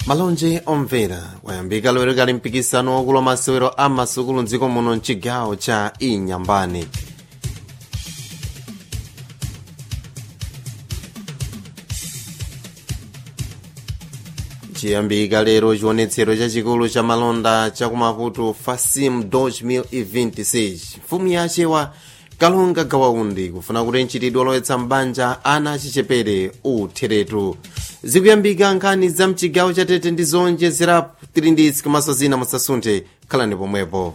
malonje omvera wayambika lero kali mpikisano wakulu wa masewero a masukulu mdziko muno mchigawo cha inyambani chiyambika lero chionetsero chachikulu cha malonda chakumaputu fasim 2026 mfumu yachewa kalonga gawaundi kufuna kuti mchitidwe olowetsa mbanja ana achichepere utheretu zikuyambika nkhani za mchigawo cha tete ndi zonje zirapu tili ndi itsi komanso zina musasunthe khalani pomwepo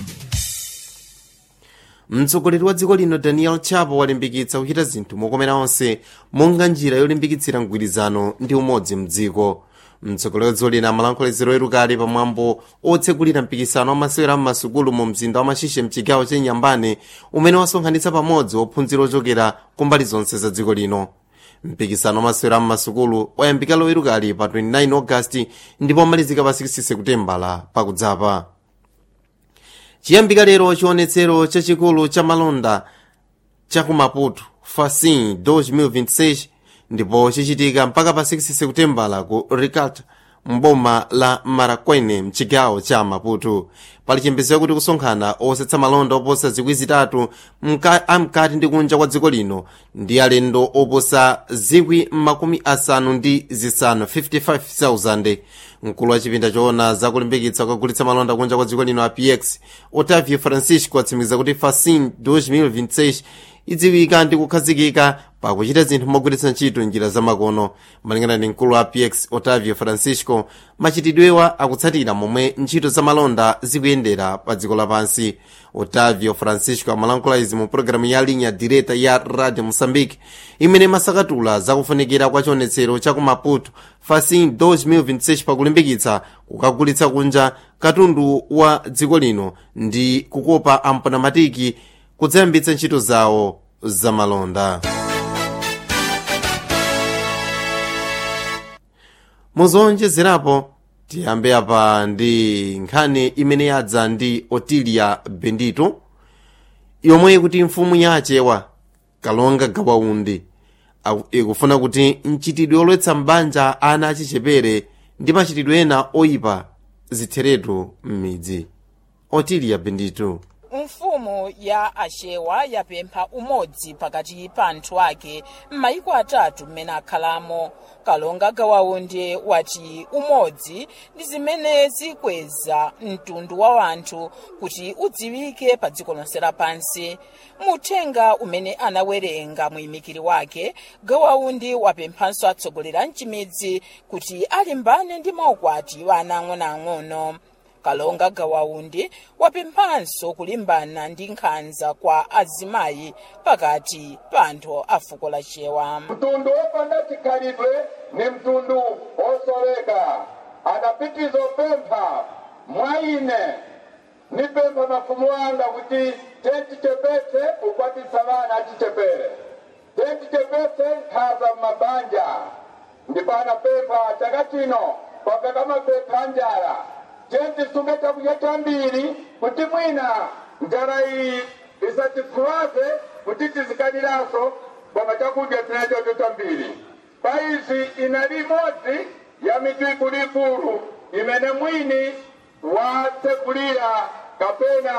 mtsogoleri wa dziko lino daniel chapo walimbikitsa kuchita zinthu mokomera onse monga njira yolimbikitsira mgwirizano ndi umodzi mdziko mtsogoleri wa dziko lino amalankhuliziro erukali pamwambo otsegulira mpikisano wamasewera mmasukulu mu mzinda wa machishe mchigawo cha inyambane umene wasonkhanitsa pamodzi ophunzira ochokera kumbali zonse za dziko lino mpikisano wamasewera mmasukulu wayambika lowerukali pa 29 agasti ndipo wamalizika pa 6 sekutembala pakudzapa chiyambika lero chionetsero chachikulu cha malonda chakumaputu fasin 2026 ndipo chichitika mpaka pa 6 sekutembala ku ricart mboma la marakwene mchigawo cha maputu pali chiyembekezo kuti kusonkhana osetsa malonda oposa zikwi zitatu amkati ndi kunja kwa dziko lino ndi alendo oposa zikwi makumi asanu ndi zisanu 55,000 mkulu wa chipinda choona zakulimbikitsa kukagulitsa malonda kunja kwa dziko lino apx otavio francisco atsimikiza kuti fasin 2026 idziwika ndi kukhazikika pakuchita zinthu mogwiritsa ntchito njira zamakono malingana ndi mkulu wa px otavio francisco machitidwewa akutsatira momwe ntchito zamalonda zikuyendera pa dziko lapansi otavio francisco amalankhula izi mu pologalamu ya linha direta ya radio moçambique imene masakatula zakufunikira kwa chionetsero cha ku maputo fasin 2026 pakulimbikitsa kukagulitsa kunja katundu wa dziko lino ndi kukopa ampanamatiki kudzayambitsa ntchito zawo zamalonda muzonjezerapo tiyambe apa ndi nkhani imene yadza ndi otilia bendito yomwe kuti mfumu yachewa kalonga gawaundi ikufuna kuti mchitidwe olowetsa mbanja ana achichepere ndi machitidwe ena oyipa zitheretu m'midzi otilia bendito mfumu ya achewa yapempha umodzi pakati pa anthu ake m'mayiko atatu mmene akhalamo kalonga gawaundi wati umodzi ndi zimene zikweza mtundu wa anthu kuti udziwike pa dziko lonse lapansi muthenga umene anawerenga muyimikiri wake gawaundi wapemphanso atsogoleri a mchimidzi kuti alimbane ndi maukwati wa ana ang'onoang'ono kalonga gawaundi wapemphanso kulimbana ndi nkhanza kwa azimayi pakati pa anthu a fuko la chewa mtundu wopanda chikhalidwe ni mtundu wosoleka adapitiza opempha mwa ine nipempha mafumu anga kuti tentichepetse kukwatisa vana achichepere tentichepetse nkhaza m'mabanja ndipo anapempha chaka chino kwapeka mapempha njala tentisunge chakudya chambiri kuti mwina njala iyi isatifuwaze kuti tizikaniranso koma chakudya tinachocho chambiri paizi inali imodzi ya mitu ikuluikulu imene mwini watsegulira kapena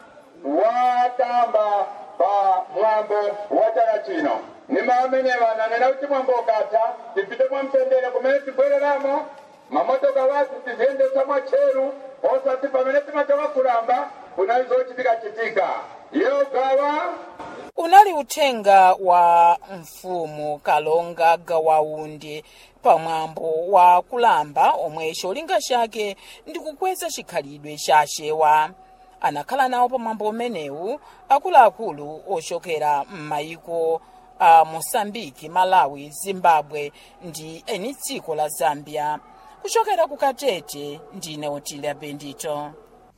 watamba pa mwambo wa chaka chino nima amenewa nanena kuti mwambo ukatha tipite mwamtendere kumene tibwereramo mamotoka wathu tiziyendesa mwatcheru osati pamene timachoka kulamba kunali zochitika-chitika iyo gawa unali uthenga wa mfumu kalonga gawaundi pamwambo wa kulamba omwe cholinga chake ndi kukweza chikhalidwe cha achewa anakhala nawo pamwambo umenewu akuluakulu ochokera m'mayiko a mosambiki malawi zimbabwe ndi eni dziko la zambia kuchokera ku katete ndine otilia bendito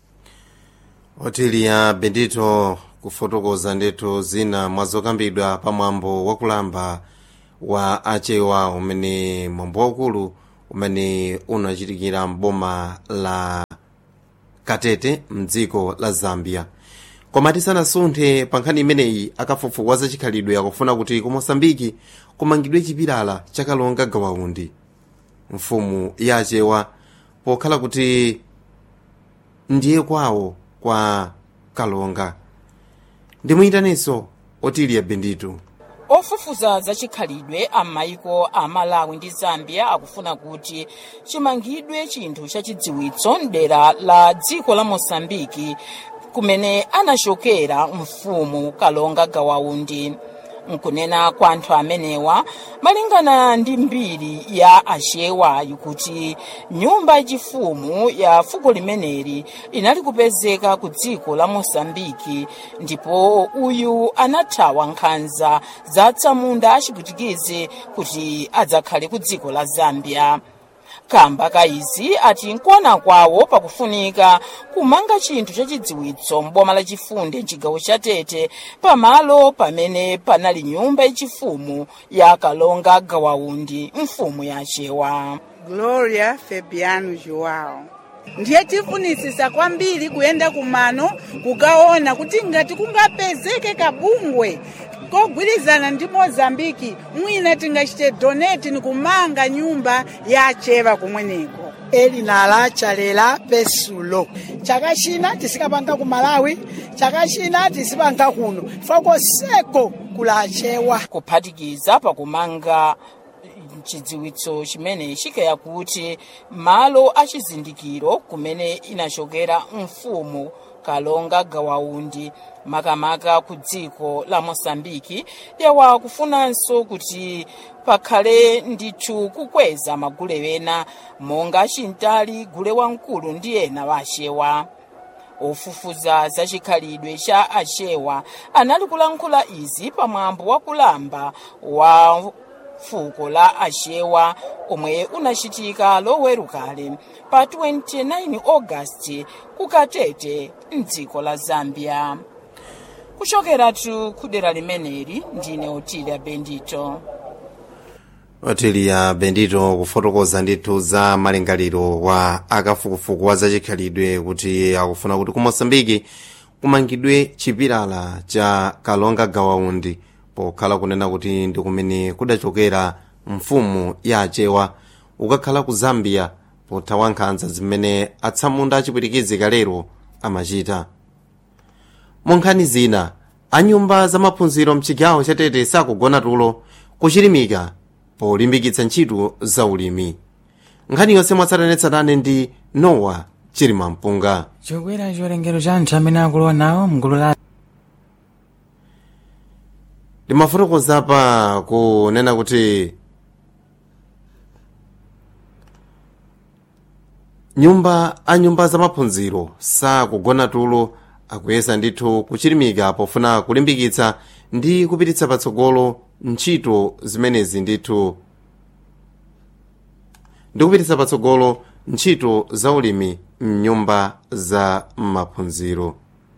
otilia bendito kufotokoza ndithu zina mwazokambidwa pamwambo wakulamba wa achewa umene mwambo waukulu umene unachitikira mboma la katete mdziko la zambia koma tisanasunthe pa nkhani imeneyi akafufuza za chikhalidwe akufuna kuti ku mosambiki kumangidwe chipilala chakalonga gawaundi mfumu yachewa pokhala kuti ndiye kwawo kwa kalonga ndimuyitanenso otiliya benditu ofufuza zachikhalidwe amaiko a malawi ndi zambia akufuna kuti chimangidwe chinthu chachidziwitso mdera la dziko la mosambiki kumene anachokera mfumu kalonga gawaundi nkunena kwa anthu amenewa malingana ndi mbiri ya achewa kuti nyumba yachifumu ya fuko limeneli inali kupezeka ku dziko la mosambiki ndipo uyu anathawa nkhanza za tsamunda achipwitikizi kuti adzakhale ku dziko la zambia kamba ka izi ati nkuona kwawo pakufunika kumanga chinthu chachidziwitso m'boma lachifunde mchigawo cha tete pamalo pamene panali nyumba yachifumu ya kalonga gawaundi mfumu yachewa gloria fabiano joao ndiye tifunisisa kwambiri kuyenda kumano kukaona kuti ngati kungapezeke kabungwe kogwirizana ndi mozambiki mwina tingachite donate ni kumanga nyumba yacheva kumweneko eli nala chalela pesulo chaka china tisikapanga ku malawi chaka china tisipanga kuno fakoseko kulachewa kuphatikiza pakumanga chidziwitso chimene chikaya kuti malo achizindikiro kumene inachokera mfumu kalonga gawaundi makamaka ku dziko la mosambiki yawa kufunanso kuti pakhale ndithu kukweza magule ena monga chintali gule wamkulu ndi ena wa achewa ofufuza zachikhalidwe cha achewa anali kulankhula izi pamwambo wa kulamba wa fuko la achewa omwe unachitika lowerukale pa 29 augasti ku katete mdziko la zambia kuchokeratu kudera limeneli ndine otilia bendito otiliya bendito kufotokoza ndithu za malingaliro wa akafukufuku wa zachikhalidwe kuti akufuna kuti ku mosambiki kumangidwe chipilala cha kalonga gawaundi pokhala kunena kuti ndi kumene kudachokera mfumu ya achewa ukakhala ku zambia pothawa nkhanza zimene atsamunda achipwitikizi kalero amachita mu nkhani zina anyumba za maphunziro mchigawo chatete sakugona tulo kuchilimika polimbikitsa ntchito za ulimi nkhani yonse mwatsatanetsatane ndi nowa chilima mpunga chokwera chiwerengero cha anthu amene akulowa nawo mgulu la ndimafotokoza pa kunena kuti nyumba a nyumba za maphunziro sakugona tulo akuyesa ndithu kuchilimika pofuna kulimbikitsa ndi kupititsa patsogolo ntchito zimenezi ndithu ndi kupititsa patsogolo ntchito za ulimi mnyumba za maphunziro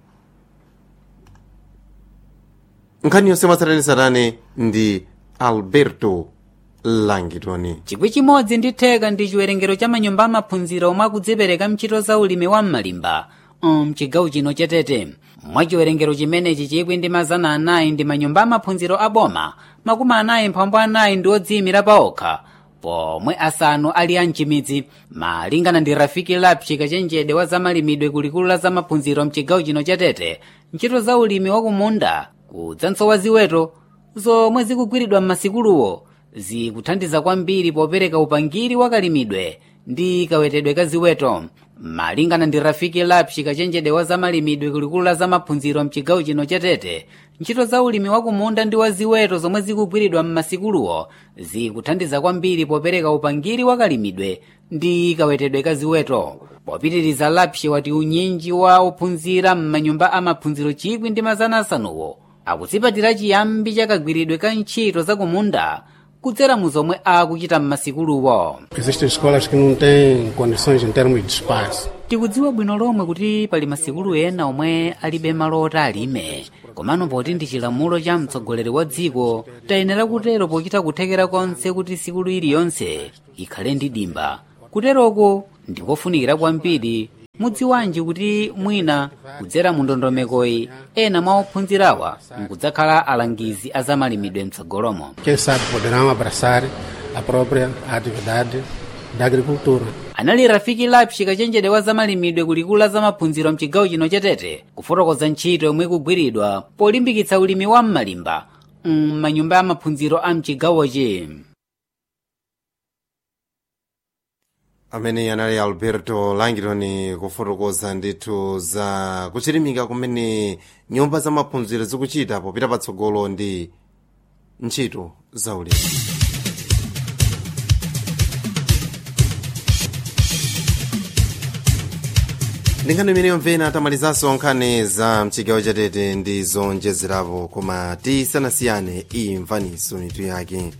nkhani yonse mwatsatanetsatane ndi alberto langitoni chikwi chimodzi ndi theka ndi chiwerengero cha manyumba amaphunziro omwe akudzipereka mchito za ulimi wa m'malimba mchigawo chino chatete mwa chiwerengero chimenechi chikwi ndi mazana anayi ndi manyumba amaphunziro aboma makumi anayi mphambu anayi ndi odziyimira paokha pomwe asanu ali amchimidzi malingana ndi rafiki lapchi kachenjede wa zamalimidwe kulikulu la zamaphunziro mchigawo chino chatete ntchito za ulimi wakumunda kudzanso wa ziweto zomwe zikugwiridwa m'masikuluwo zikuthandiza kwambiri popereka upangiri wakalimidwe ndi kawetedwe ka ziweto malingana ndi rafiki lapshi kachenjede wa zamalimidwe kulikulu la zamaphunziro mchigawo chino chatete ntchito za ulimi wakumunda ndi wa ziweto zomwe zikugwiridwa m'masikuluwo zikuthandiza kwambiri popereka upangiri wakalimidwe ndi kawetedwe ka ziweto popitiriza lapshi wati unyinji wa ophunzira m'manyumba amaphunziro chikwi ndi mazana asanuwo akudzipatira chiyambi chakagwiridwe ka ntchito zakumunda kudzera mu zomwe akuchita m'masikuluwo Existem escolas que não têm condições em termos de espaço. tikudziwa bwino lomwe kuti pali masikulu ena omwe alibe malo oti alime komano poti ndi chilamulo cha mtsogoleri wa dziko tayenera kutero pochita kuthekera konse kuti sikulu iliyonse ikhale ndi dimba kuteroko ndikofunikira kwambiri mudziwanji kuti mwina kudzera mu ndondomekoyi ena mwa ophunzirawa nkudzakhala alangizi a zamalimidwe mtsogolomo Quem sabe poderão abraçar a própria atividade da agricultura. anali rafiki lapshi kachenjede wa zamalimidwe kulikulu la zamaphunziro mchigawo chino chatete kufotokoza ntchito yomwe ikugwiridwa polimbikitsa ulimi wa m'malimba m'manyumba ya maphunziro a mchigawochi amene anali alberto langton kufotokoza ndithu za kuchilimika kumene nyumba za maphunziro zikuchita popita patsogolo ndi ntchito za ulimi ndi nkhani imene yomvena tamalizanso nkhani za mchigawo chatete ndi zonjezerapo koma tisanasiyane imvaniso mitu yake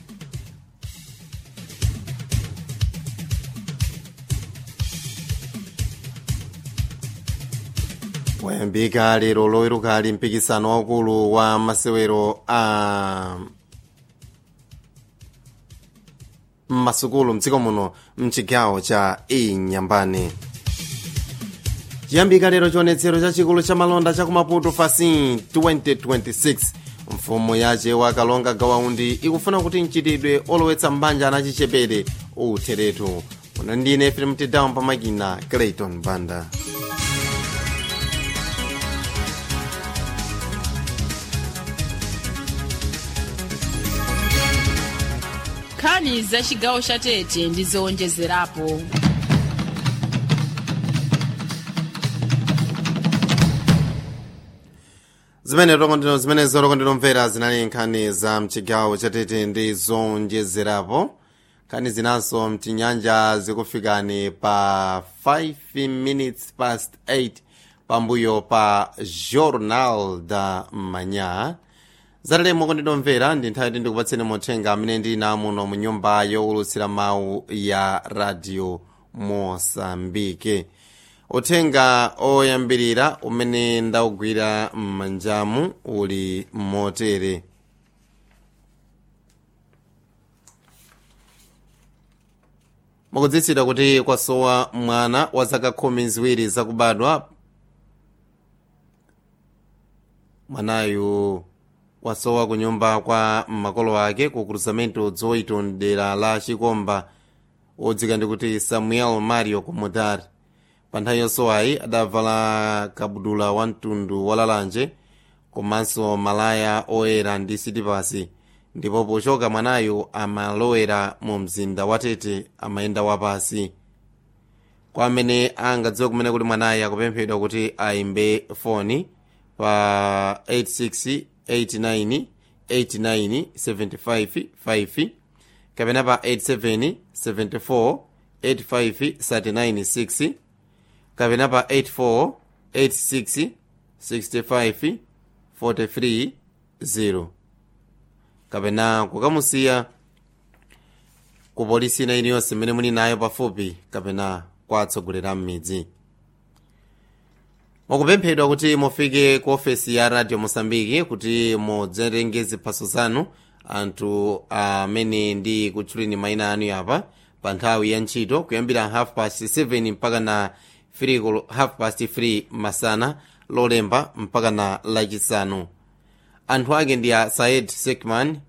wayambika lero loweruka ali mpikisano waukulu wa masewero a mmasukulu mdziko muno mchigawo cha inyambane chiyambika lero chionetsero chachikulu cha malonda cha kumaputo fasin 2026 mfumu yace wa kalonga gawaundi ikufuna kuti mchitidwe olowetsa mbanja anachichepere utheretu una ndine film tidown pamakina clayton banda nkhani za chigawo cha tete ndi zowonjezerapo zimene tokondino zimene zolokondino zinali nkhani za mchigawo chatete ndi zonjezerapo nkhani zinanso mtinyanja zikufikani pa 5 minutes past 8 pambuyo pa journal da manya zatalemo kondinomvera ndi nthawi ti ndikupatseni mothenga amene ndili namuno mu nyumba yowulutsira mawu ya radio mosambike uthenga oyambirira umene ndaugwira m'manjamu uli motere mukudziwitsidwa kuti kwasowa mwana wa zaka khumi ziwiri zakubadwa mwanayu wasowa kunyumba kwa makolo ake ku cruzamento dzoito dera la chikomba odzika ndi kuti samuel mario comodar pa nthawi yosowayi adavala kabudula wa mtundu walalanje komanso malaya oyera ndi sitipasi ndipo pochoka mwanayu amalowera mu mzinda watete amayenda wapasi kwa amene angadziwe kumene kuli mwanayi akupemphedwa kuti ayimbe foni pa 8689 89 75 5 kapena pa 87 74 85 39 6 kapena pa 84 86 65 43 0 kapena kukamusiya ku polisi ina iliyonse imene muli nayo pafupi kapena kwa atsogoleri a m'midzi mukupemphedwa kuti mufike ku ofesi ya radio mosambiki kuti mudzerenge ziphaso zanu anthu amene ndi kutchuleni mayina anu yapa pa nthawi ya ntchito kuyambira half past 7 mpaka na 3 half past 3 masana lolemba mpaka na lachisanu anthu ake ndi a said sekman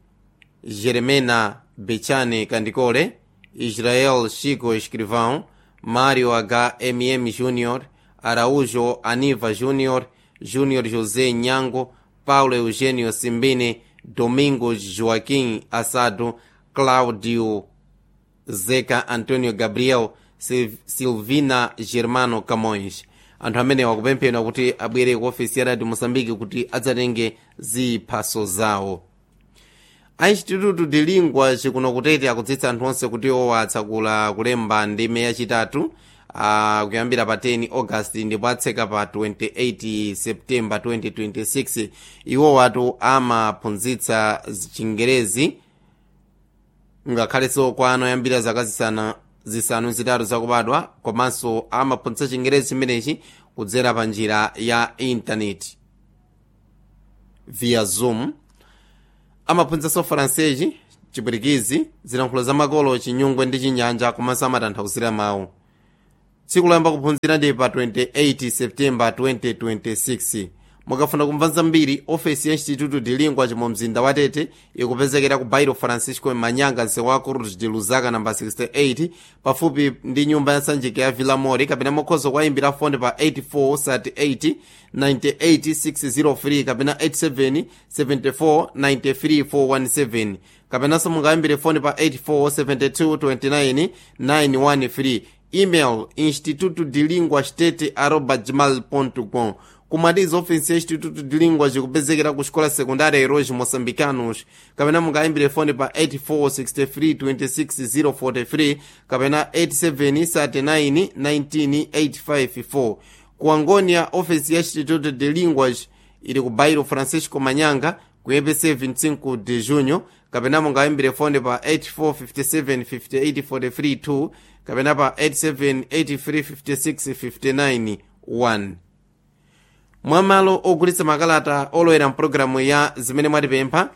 jeremena bechane kandikole israel chico escrivão mario h mm junior araújo aniva junior junior josé nyango paulo eugênio simbine domingo joaquim assado claudio zeca antonio gabriel Sil- silvina germano camões anthu amene wakupemphedwa kuti abwere ku ofesi ya radio moçambique kuti adzatenge ziphaso zawo a instituto de língua chikuno kutete akudzitsa anthu onse kuti owatsakula kulemba ndime yachitatu uh, kuyambira pa 10 august ndipo atseka pa 28 september 2026 iwo watu amaphunzitsa chingerezi ngakhalenso kwa ana oyambira zaka zisana zisanu zitatu zakubadwa komanso amaphunzitsa chingerezi chimenechi kudzera pa njira ya intaneti via zoom amaphunzitsanso faransezi chipwitikizi zilankhulo za makolo chinyungwe ndi chinyanja komanso amatanthauzira mawu tsiku loyamba kuphunzira ndi pa 28 september 2026 mukafuna kumva zambiri ofesi ya instituto de lingua mu mzinda wa tete ikupezekera ku bairo francisco manyanga msewu wa cruz de luzaka namba 68 pafupi ndi nyumba ya sanjika ya villa mori kapena mukhoza kuwayimbira foni pa 8438 98603 kapena 87 74 93 417 kapenanso mungayimbire foni pa 8472 29 913 email instituto de lingua state arroba gmail com kumatiza ofensi ya instituto de lingua zikupezekera ku xikola sekundari heróis moçambicanos kapena mungayimbire foni pa 8463 kapena 8739 19854 ku angonia ofensi ya instituto de linguas ili ku bairo francisco manyanga ku epc 25 de junho kapena mungayimbire foni pa 84575843 kapena pa 87835659 1 mwamalo ogulitsa makalata olowera mpulogalamu ya zimene mwatipempha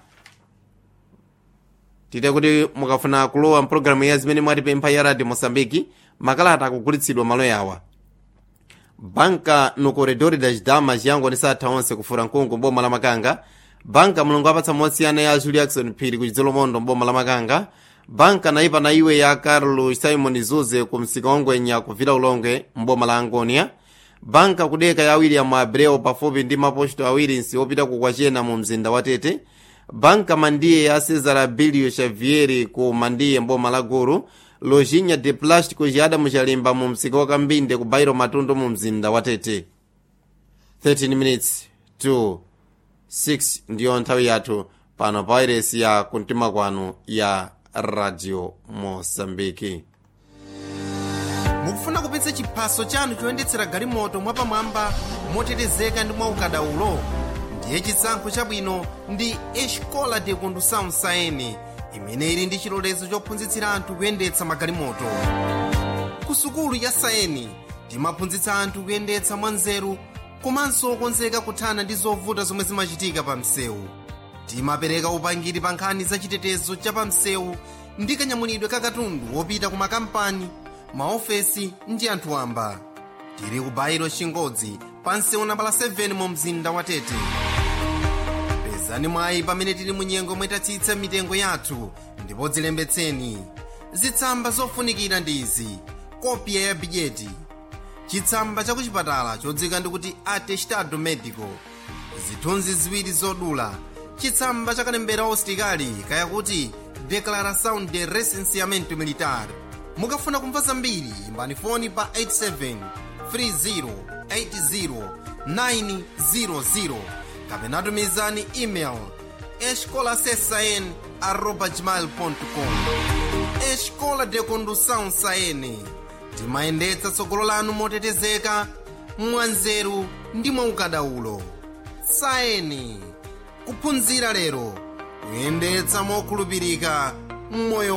tite kuti mukafuna kulowa mpulogalamu ya zimene mwatipempha ya radio mosambiki makalata akugulitsidwa malo yawa banka no corredor das damas yango ndi satha onse kufura mkungu mboma la makanga banka mulungu apatsa mosiyana ya julie jackson phiri ku chidzolomondo mboma la makanga banka naipa na iwe ya carlos simon zuze ku msika wangwenya kuvira ulongwe mboma la angonia banka kudeka ya william abreu pafupi ndi maposto awiri nsi opita kukwachena mu mzinda wa tete banka mandiye ya cesar abilio xavieri ku mandiye mboma la guru lojinha de plástico jada muchalimba mu msika wa kambinde ku bairo matundu mu mzinda wa tete 13 minutes to 6 ndiyo nthawi yathu pano pa wairesi ya kumtima kwanu ya radio mosambiki mukufuna kupitsa chiphaso chanu choyendetsera galimoto mwapamwamba motetezeka ndi mwaukadaulo ndiye chisankho chabwino ndi escola de condução saene imene ili ndi chilolezo chophunzitsira anthu kuyendetsa magalimoto ku sukulu ya saeni timaphunzitsa anthu kuyendetsa mwanzeru komanso okonzeka kuthana ndi zovuta zomwe zimachitika pa msewu timapereka upangiri pa nkhani za chitetezo cha pa msewu ndi kanyamulidwe ka katundu wopita ku makampani maofesi ndi anthu wamba tili ku bairo chingodzi pa msewu nambala 7 mu mzinda wa tete pezani mwayi pamene tili mu nyengo mwetatsitsa mitengo yathu ndipo dzilembetseni zitsamba zofunikira ndi izi kopya ya bidyeti chitsamba cha kuchipatala chodzika ndikuti atestado medico zithunzi ziwiri zodula chitsamba cha kalembera ositikali kaya kuti declaração de recenseamento militar mukafuna kumva zambiri imbani foni pa 87 30 80 kapena tumizani email escolasesn arroba gmail com escola de condução saene timayendetsa tsogolo lanu motetezeka mwanzeru ndi mwaukadaulo saeni kuphunzira lero kuyendetsa mokhulupirika mmoyo